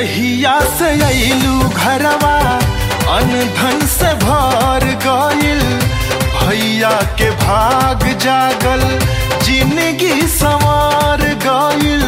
जहिया से अइलू घरवा अनधन से भर गइल भैया के भाग जागल जिंदगी संवार गइल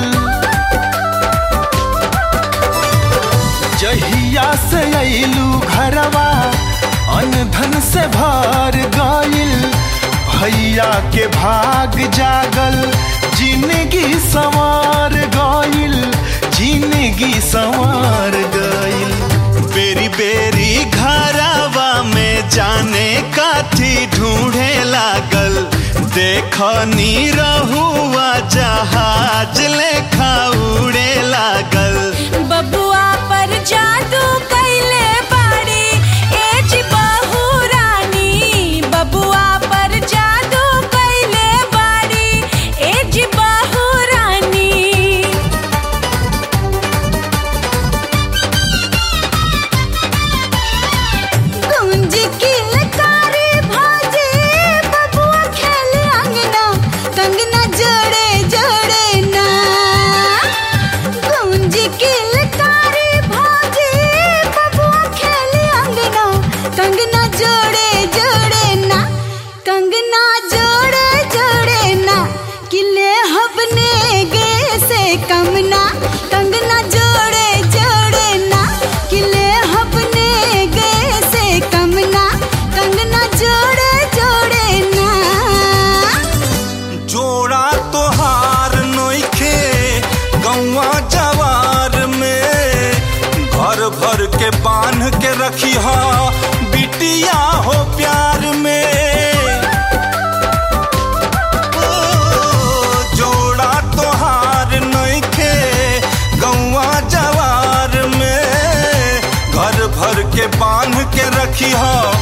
जहिया से अइलू घरवा अनधन से भर गइल भैया के भाग जागल जिंदगी संवार गइल जिंदगी संवार गइल बेरी बेरी घरवा में जाने काथी ढूंढे लागल देखनी रहुआ जहाज लेखा उड़े लागल बबुआ पर जादू कैले बाड़ी एज बहू रानी बबुआ पर जादू कैले बाड़ी एज बहू रानी गुंज की लकारी भाजे बबुआ खेले अंगना कंगना जोड़े जोड़े ना गुंज की लकारी भाजे बबुआ खेले अंगना कंगना जोड़े जोड़े ना कंगना जोड़े जोड़े ना किले हबने गे से कमना कंगना जोड़े जोड़े ना किले हबने गे से कमना कंगना जोड़े जोड़े ना जोड़ा तोहार नोखे गौवा जवार में घर भर के बांध के रखी हा बिटिया हो प्यार में ओ, जोड़ा तोहार नोखे गौवा जवार में घर भर के बांध के रखी हा